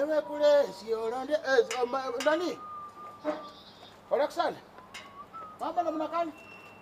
Wewe kule sio nani eh, ma- nani? Alexander. Mambo namna gani?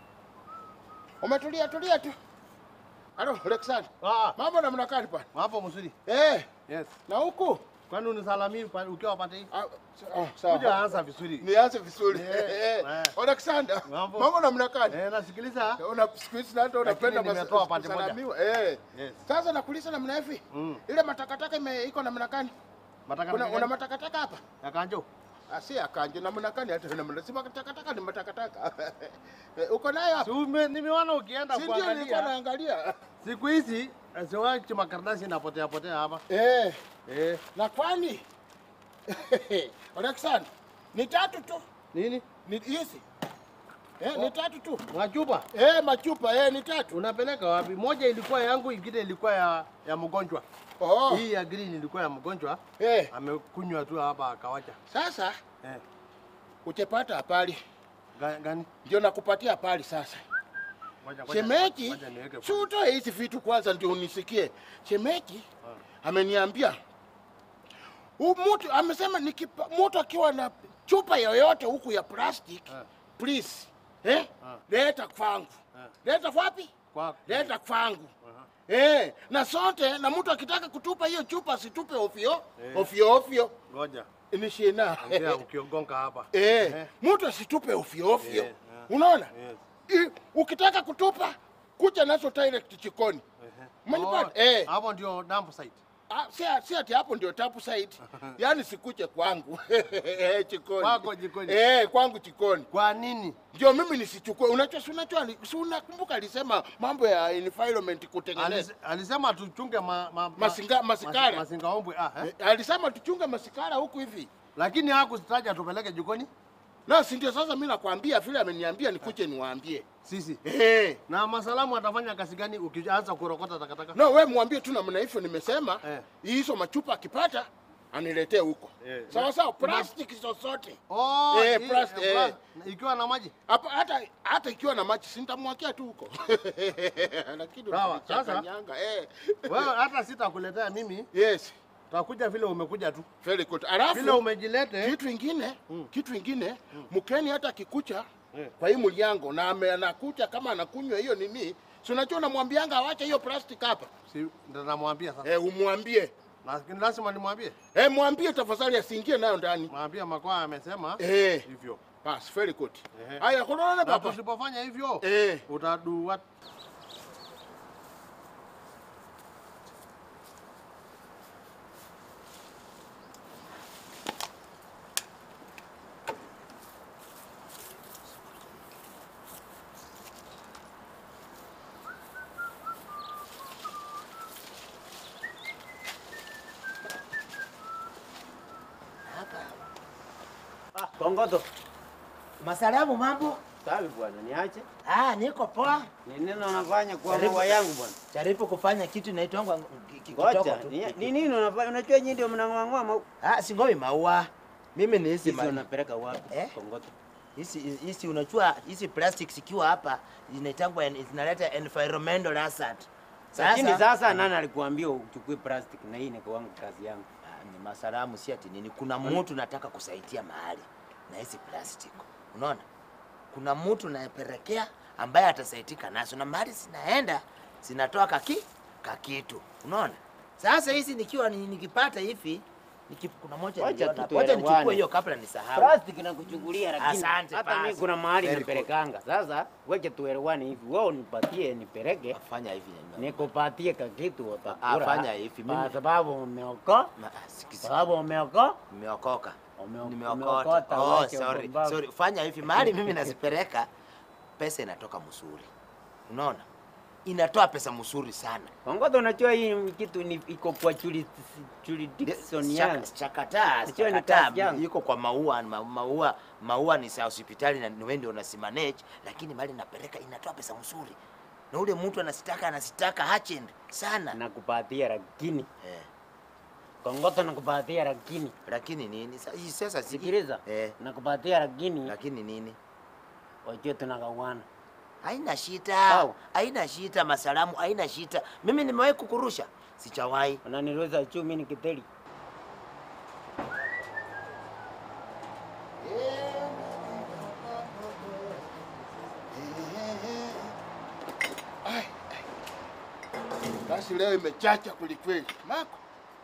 Umetulia tulia tu. Alo, Alexander. Ah, Mambo namna gani bwana? hapo mzuri. Eh, Yes. na huku? Kwani unisalamii pa- ukiwa pande hii? Ah, ah, sawa. Kuja anza vizuri. Nianze vizuri. Eh, Eh, eh. Alexander. Mambo. Mambo namna gani? Eh, nasikiliza. Una siku hizi hata unapenda Lakini nimetoa pande moja. kusalamiwa. Eh. Yes. Sasa nakuuliza namna hivi. Mm. Ile matakataka ime iko namna gani? Mataka Una, una matakataka hapa? ya kanjo. Ah, si akanje namna gani hata namna si matakataka ni matakataka. Eh, Uko nayo Si hapa? ume- nimeona ukienda Si ndio nilikuwa kuangalia. naangalia. Siku hizi siwachi makaratasi inapotea potea hapa. Eh, Eh, na kwani Alexander, ni tatu tu. nini? Ni hizi. Eh, ni tatu tu. Machupa. Eh, machupa eh, ni tatu. Unapeleka wapi? Moja ilikuwa yangu, ingine ilikuwa ya ya mgonjwa. Oh. Hii ya green ilikuwa ya mgonjwa. Eh, Amekunywa tu hapa akawacha. sasa Eh, utapata hapali. ga- gani? Ndio nakupatia hapali sasa. Ngoja, ngoja, Shemeji, ngoja niweke si utoe hizi vitu kwanza ndio unisikie. Shemeji ameniambia huu mtu amesema nikipa mtu akiwa na chupa yoyote huku ya plastic Ah. please eh, Ah. leta kwangu. Ah. Leta wapi? Kwa Leta kwangu. Aha. Eh, na sote na mtu akitaka kutupa hiyo chupa asitupe ofyo Eh. ofyo ofyo. Ngoja. Ni shina. Ongea ukiongonga hapa. Eh, Eh. mtu asitupe ofyo ofyo. Eh, ah. Unaona? Yes. I- ukitaka kutupa kuja nazo direct chikoni. Ehe. Umenipata? Oh, Eh. Hapo ndio dump site. Ah, si, si ati hapo ndio tapu site. Yaani sikuje kwangu. Eh, chikoni. Kwako jikoni. Eh, kwangu chikoni. Kwa nini? Ndio mimi nisichukue. Unajua si unajua si unakumbuka alisema mambo ya environment kutengeneza. Alis- Alisema tuchunge ma, ma, ma, Masinga- masikara. masi- masinga ombwe. Ah, eh? Eh, alisema tuchunge masikara huku hivi. Lakini hakutaja tupeleke jikoni Na si ndio sasa mimi nakwambia vile ameniambia nikuje niwaambie. sisi. Eh. Na masalamu atafanya kazi gani ukianza kurokota takataka? No, we mwambie tu namna hivyo nimesema Eh. hizo machupa akipata aniletee huko. Eh. Sawa sawa, plastiki zozote. Oh, Eh, hii- plasti- eh, eh. pla- ikiwa na maji. Hapa hata hata ikiwa na maji si nitamwakia tu huko. Lakini Sawa, unanichanganyanga, eh. Wewe hata sitakuletea mimi, Yes, takuja vile umekuja tu. very good. Vile Alafu umejilete. kitu ingine, kitu ingine, mkeni hata kikucha Eh. kwa hii mliango na ame- anakucha kama anakunywa hiyo nini, si unajua unamwambianga awache hiyo plastic hapa. Si ndo namwambia sasa. Eh, umwambie. Lakini lazima nimwambie. Eh, mwambie tafadhali asiingie nayo ndani. Mwambie Makwaa amesema Eh. hivyo. Bas, very good. Ehe. Haya, kunaona Na baba. tusipofanya hivyo Eh. utadu what? Kongoto. Masalamu, mambo? Sawa bwana, niache. Ah, niko poa. Ni nini unafanya kwa Karibu. maua yangu bwana? Jaribu kufanya kitu inaitwangwa Ngoja, ni ni nini unafanya? Unajua nyinyi ndio mnang'oa maua. Ah, singowi maua. Mimi ni hizi Hizi ma- unapeleka wapi? Eh? Kongoto. hizi hizi unajua hizi plastic zikiwa hapa zinaitangwa en- zinaleta environmental hazard. Lakini Sasa sasa nani alikuambia uchukue plastic na hii ni kwa wangu kazi yangu? Ah, ni masalamu si ati nini. Kuna mtu nataka kusaidia mahali na hizi plastic. Unaona? Kuna mtu naepelekea ambaye atasaidika nazo na mahali zinaenda zinatoa kaki kakitu. Unaona? Sasa hizi nikiwa ni- nikipata hivi niki, kuna moja Wacha niliona tu hapo. Wacha tuelewane. nichukue hiyo kabla nisahau. Plastic nakuchukulia lakini Asante, hata mimi basi. kuna mahali Very napelekanga. Sasa wacha tuelewane hivi. Wewe unipatie nipeleke. Fanya hivi. Nikupatie kakitu Ah, utakula. fanya hivi, Kwa mimi- sababu umeokoa. Ma- ah, sikiza. Sababu umeokoa. Nimeokoka. Umeo- Nimeokota. umeokota, Oh, wacha sorry. upumbavu. Sorry. Fanya hivi mahali mimi nazipeleka pesa inatoka msuri. Unaona? Inatoa pesa msuri sana. Kongoto, unajua hii kitu ni iko kwa juri- jurisdiction Chaka- yangu. Chakataa, Najua ni chakataa, kazi yangu. iko kwa maua, ma- maua, maua ni sa hospitali na wewe ndio unasimanage, lakini mali napeleka inatoa pesa msuri. Na ule mtu anasitaka anasitaka hachend sana. Nakupatia lakini Eh, Kongoto, nakupatia lakini lakini nini? Sa- hii Sasa si sikiliza, Eh, nakupatia lakini lakini nini? wajue tunagawana. Haina shida, Sawa. haina shida, masalamu, haina shida. Mimi nimewahi kukurusha, sichawahi. Unaniruhusa juu mimi ni kiteli. Kazi leo imechacha kwelikweli. Mako.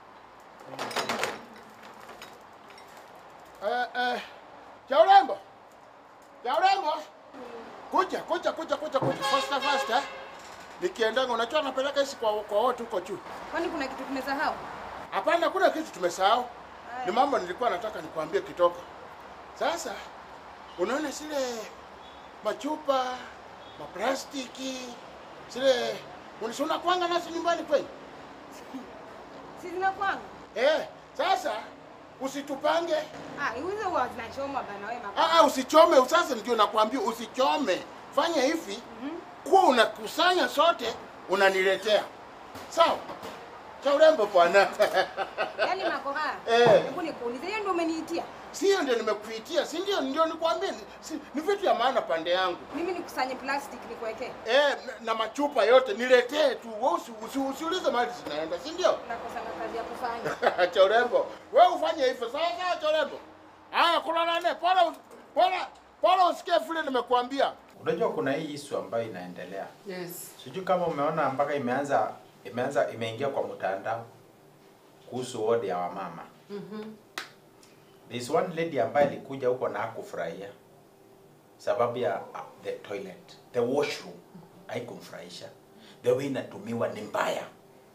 Eh, eh, cha urembo. Cha urembo. Kuja, kuja, kuja, kuja, kuja. Faster, faster. Nikiendanga unajua napeleka hizi kwa kwa watu huko juu. Kwani kuna kitu tumesahau? Hapana, kuna kitu tumesahau. Ni mambo nilikuwa nataka nikwambie kitoko. Sasa unaona zile machupa, maplastiki, zile unisuna kwanga nazo nyumbani kweli? Si zinakwanga? Eh, sasa usitupange. Ah, hizo huwa zinachoma bana wewe mama. Ah, ah, usichome. Sasa ndio nakwambia usichome. Fanya hivi, kuwa unakusanya sote unaniletea. Sawa? Cha urembo bwana. Yaani makoha. Eh. Hebu nikuulize, hiyo ndio umeniitia? Sio ndio nimekuitia, si ndio? Ndio nikwambie, ni- si, ni vitu ya maana pande yangu. Mimi nikusanye plastic nikuwekee. Eh, na, na machupa yote niletee tu. Wewe usi, usi, usiulize mahali zinaenda, si ndio? Nakosa na kazi ya kufanya. cha urembo. Wewe ufanye hivyo. Sawa sawa cha urembo. Haya, kula nane. Pole pole pole usikie vile nimekuambia. Unajua kuna hii isu ambayo inaendelea. Yes. Sijui kama umeona mpaka imeanza imeanza imeingia kwa mtandao kuhusu wodi ya wamama. Mhm. There's one lady ambaye alikuja huko na hakufurahia sababu ya uh, the toilet, the washroom haikumfurahisha. The way inatumiwa ni mbaya.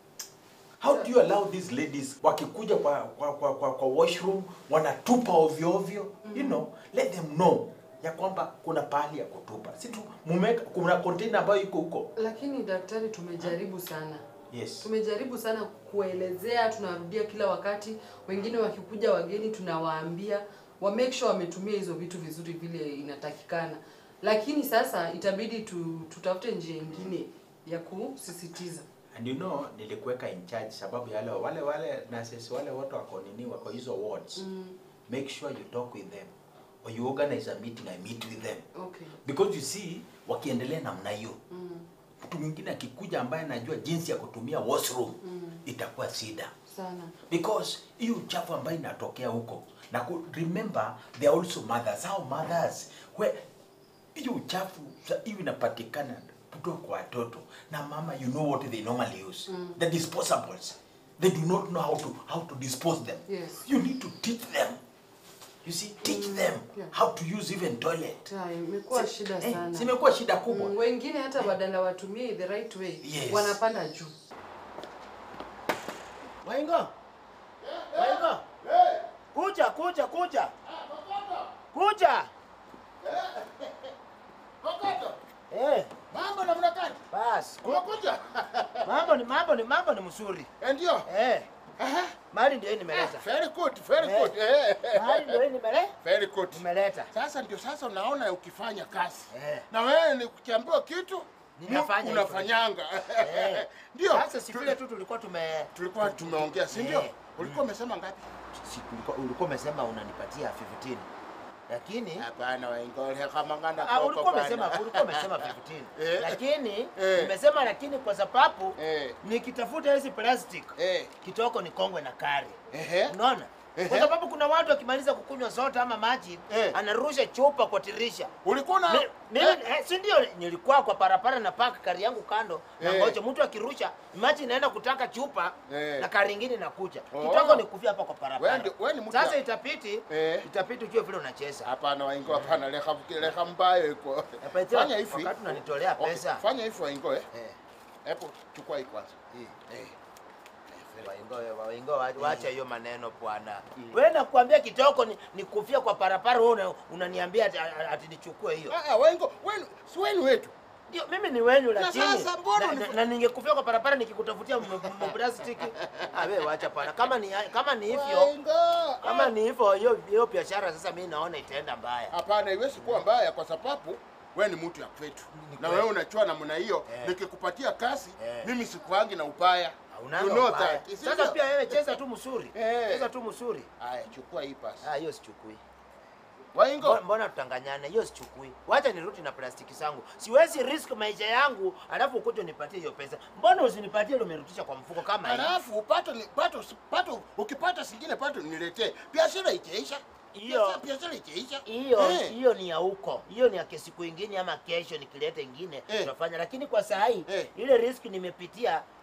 How do you allow these ladies wakikuja kwa kwa kwa, kwa, kwa washroom wanatupa ovyo ovyo? You know, let them know ya kwamba kuna pahali ya kutupa. Si tu mumeka kuna container ambayo iko huko. Lakini daktari, tumejaribu sana, Yes. tumejaribu sana kuelezea, tunarudia kila wakati. Wengine wakikuja wageni, tunawaambia wa make sure wametumia hizo vitu vizuri vile inatakikana, lakini sasa itabidi tu, tutafute njia ingine ya kusisitiza. And you know nilikuweka in charge sababu ya wale wale wale nurses wale wote wako nini wako hizo wards. Mm. Make sure you talk with them or you organize a meeting I meet with them. Okay. Because you see wakiendelea namna hiyo Mm. mtu mwingine akikuja ambaye anajua jinsi ya kutumia washroom Mm. itakuwa shida Sana. because hiyo uchafu ambayo inatokea huko na ku, remember they are also mothers how mothers where hiyo uchafu sa- hiyo inapatikana kutoka kwa watoto na mama you know what they normally use Mm. the disposables they do not know how to how to dispose them Yes. you need to teach them you see teach them yeah. how to use even toilet Ta, imekuwa Si- shida eh, sana. zimekuwa shida kubwa Mm, wengine hata badala watumie the right way Yes. wanapanda juu. Waingo. Waingo. Eh, Kuja, kuja, kuja. ah, Kokoto. Kuja. Kokoto. Eh, Mambo namna gani? bas. Umekuja? Mambo ni mambo ni mambo ni mzuri. Eh, Ndio. Eh, Aha. mali ndio hii nimeleta. Very good, very Eh. good. Eh. Mali ndio hii nimele Very good. nimeleta. Sasa ndio sasa unaona ukifanya kazi Eh. na wewe ni ukiambiwa kitu Ninafanya mu- hivyo. unafanyanga Eh. ndio Sasa si tu- vile tu tulikuwa tume tulikuwa tumeongea si ndio Eh. ulikuwa umesema ngapi si ulikuwa ulikuwa umesema unanipatia 15. Lakini hapana waingole kama ngana Ah, ulikuwa umesema ulikuwa umesema 15. Eh. Lakini Eh. nimesema lakini kwa sababu eh nikitafuta hizi plastic eh kitoko ni kongwe na kari. ehe Unaona? Ehe. Kwa sababu kuna watu wakimaliza kukunywa soda ama maji Eh. anarusha chupa kwa tirisha. ulikuwa na Mi- Mimi eh, eh, si ndio nilikuwa kwa parapara na paka kari yangu kando na Eh. ngoja mtu akirusha maji inaenda kutaka chupa Eh. na kari ingine inakuja. Oh. Kitoko ni kufia hapa kwa Wewe parapara. ndio- wewe ni mtu Sasa ya- itapiti Eh. itapiti ujue vile unacheza. hapana waingo hapana leha leha mbayo iko Napatia fanya hivi wakati unanitolea Okay, pesa. fanya hivi waingo eh Eh. hebu chukua hii kwanza Eh. eh Waingo, waingo, wa- wacha hiyo maneno bwana. Wewe nakwambia kitoko ni, ni kufia kwa parapara, wewe una- unaniambia ati, ati nichukue hiyo. ah ah, waingo wewe si wewe ni wetu Ndio mimi ni wenyu Na lakini sasa mbona na, unifu- na, na ningekufia kwa parapara nikikutafutia m- m- plastiki. Ah wewe wacha pana. Kama ni kama ni hivyo, waingo kama ah. ni hivyo hiyo hiyo biashara sasa mimi naona itaenda mbaya. Hapana, iwezi kuwa mbaya kwa sababu wewe ni mtu ya kwetu na wewe unachua namna hiyo. Eh. Nikikupatia kazi Eh. mimi sikuangi na upaya. Haunanga You know ubaya. that. Is it Sasa so? pia wewe cheza tu msuri. Eh. Cheza tu msuri. Haya, chukua hii pasi. Ah hiyo sichukui. Waingo, Mbona- Mbona tutanganyane? Hiyo sichukui. Wacha nirudi na plastiki zangu. Siwezi risk maisha yangu alafu ukuje unipatie hiyo pesa. Mbona usinipatie ile umerudisha kwa mfuko kama hii? halafu upate ni pato pato ukipata singine pato niletee. Biashara ikiisha. Hiyo- Biashara- biashara ikiisha. Hiyo Eh. hiyo ni ya huko. Hiyo ni ya siku ingine ama kesho nikileta ingine Eh. tutafanya. Lakini kwa saa hii Eh. ile risk nimepitia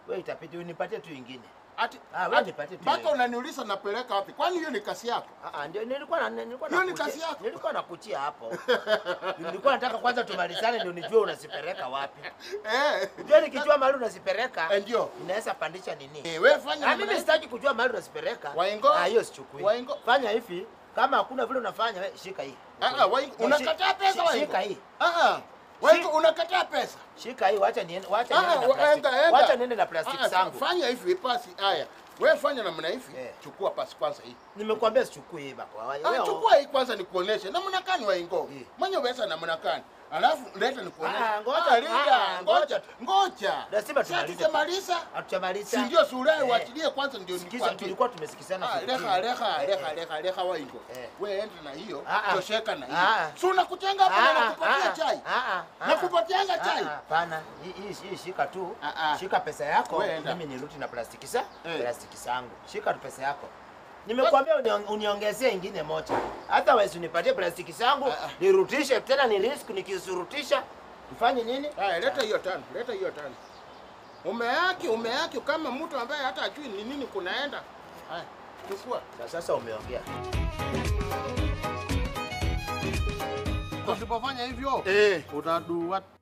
Wewe itapiti unipatie tu ingine. Ati Ah, wewe ati- nipatie tu mpaka hiyo. unaniuliza napeleka wapi? Kwani hiyo ni kasi yako? Ah, ah, ndio nilikuwa na nilikuwa Hiyo ni nakuchia- kazi yako. Nilikuwa nakuchia hapo. nilikuwa nataka kwanza tumalizane ndio nijue unasipeleka wapi. Eh. Unajua nikijua mahali unasipeleka Eh, ndio. inaweza pandisha nini? Eh, wewe fanya Ah, namna mimi hii. sitaki kujua mahali unasipeleka. Waingo. Ah, hiyo sichukui. Waingo. Fanya hivi, kama hakuna vile unafanya, we, shika hii. Ah, ah, Waingo, Shi- unakataa pesa shi- Waingo? Shika hii. Ah, ah. Waingo, unakataa pesa? Shika hii, wacha niende, wacha Ah, niende na wa- plastiki. enda, enda. Wacha niende na plastiki Ah, zangu. Fanya hivi pasi. Haya. Wewe fanya namna hivi. Eh. Chukua pasi kwanza hii. Nimekuambia sichukui hii bako. Ah, chukua hii kwanza nikuoneshe namna gani Waingo. Eh. Mwenye pesa namna gani? Alafu leta nikuoneshe. Ah, ngoja. Ah, Linda, Ah, ngoja. Ngoja. Lazima Sasa tumalize. tukimaliza Hatutamaliza. si ndio sura Eh. uachilie kwanza ndio Sikiza, nikwambie. tulikuwa tumesikizana. Ah, fikiri. Leha, leha, Eh, leha, eh. leha, leha Waingo. Eh. Wewe enda na hiyo, Ah, ah. tosheka na Ah, hiyo. ah. Si unakutenga hapa na Ah, nakupatia ah, chai. ah, ah, ah. Nakupatianga Ah, chai. ah, Hapana, hii hii hii shika tu. Ah, ah. Shika pesa yako. Wewe enda. Mimi nirudi na plastiki sa Eh. plastiki zangu. Shika tu pesa yako. Nimekuambia union- uniongezee ingine moja. Hata wewe unipatie plastiki zangu, Ah, ah. nirudishe tena ni risk nikisurutisha. Nifanye nini? Haya, leta hiyo tano, leta hiyo tano. Umeaki, umeaki kama mtu ambaye hata ajui ni nini kunaenda. Haya, chukua. Na sasa umeongea. Usipofanya hivyo Eh. utadu what